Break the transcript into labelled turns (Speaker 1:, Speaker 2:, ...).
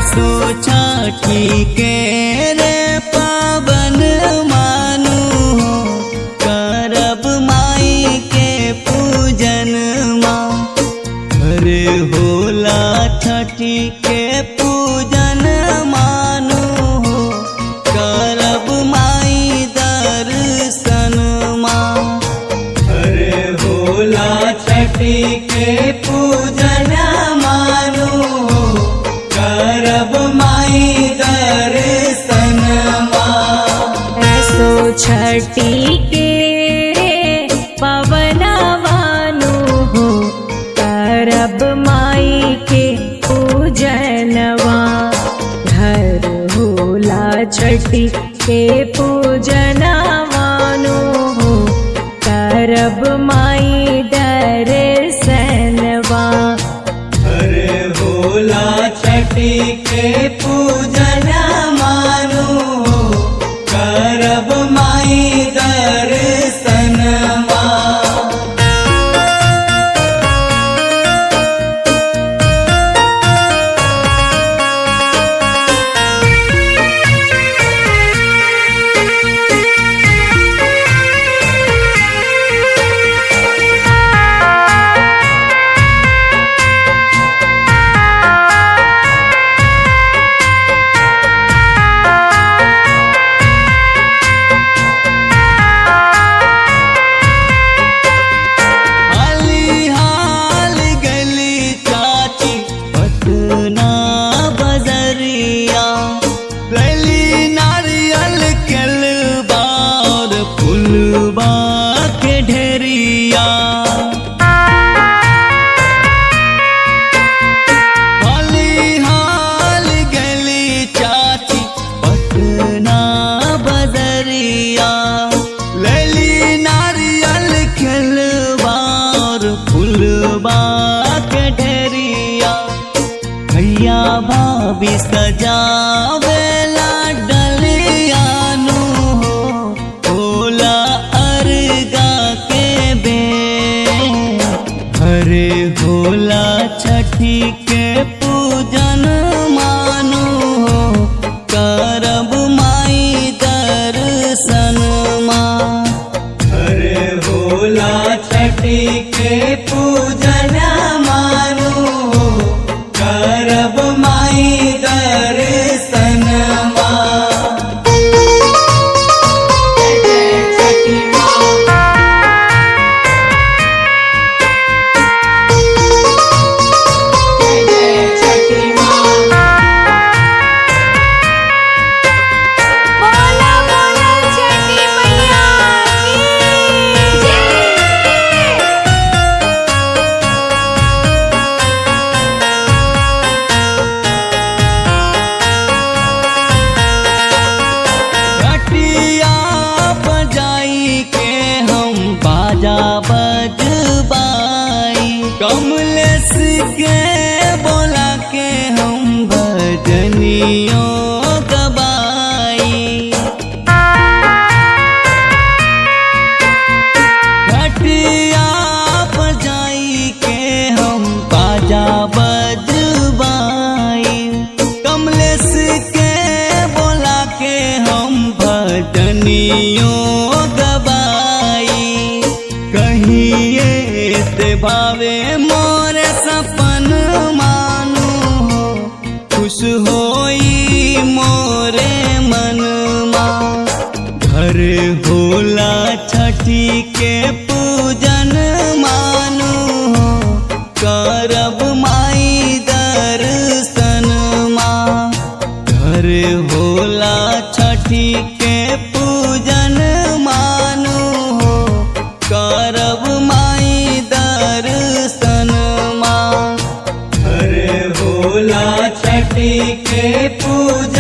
Speaker 1: असो छठी के रे पावन मानू हो करब माई के पूजन माँ अरे होला छठी के पूजन मानू हो करब माई दर्शन माँ अरे होला छठी के पूजन मानू हो करब माई दर्शन माँ
Speaker 2: ऐसो छठी के पवनवानु हो करब माई के पूजनवा घर होला छठी के पूजनवानु हो करब माई दर्शनवा
Speaker 1: अरे होला छठी के पूजन मानू हो करब माई दर्शन माँ हाली हाल गली चाची पटना बजरिया गली नारियल केलबा और फुलबा के ढेरिया हाली हाल गली चाची पटना बजरिया लली नारियल खिलबार फुलबा के ढेरिया भैया भाभी सजावेला डलियानु हो होला अर्गा के बे हरे होला छठी के पूजन मानू हो करब माई दर्शन माँ हरे होला छठी के पूजन मानू हो करब माई दर्शन माँ छठी माँ छठी माँ
Speaker 2: बोला बोला छठी मैया की जय
Speaker 1: घटिया बजाई के हम बाजा बजबाई कमलेश के बोला के हम भजनियों गबाई घटिया बजाई के हम बाजा बजबाई कमलेश के बोला के हम भजनियों गबाई कहिए से भावे मोरे सपन मानू हो खुश होई मोरे मन घर होला छठी के पूजन मानू हो करब माई दर्शन माँ घर होला छठी के पूजन मानू हो करब माई दर्शन माँ घर होला छठी के पूजन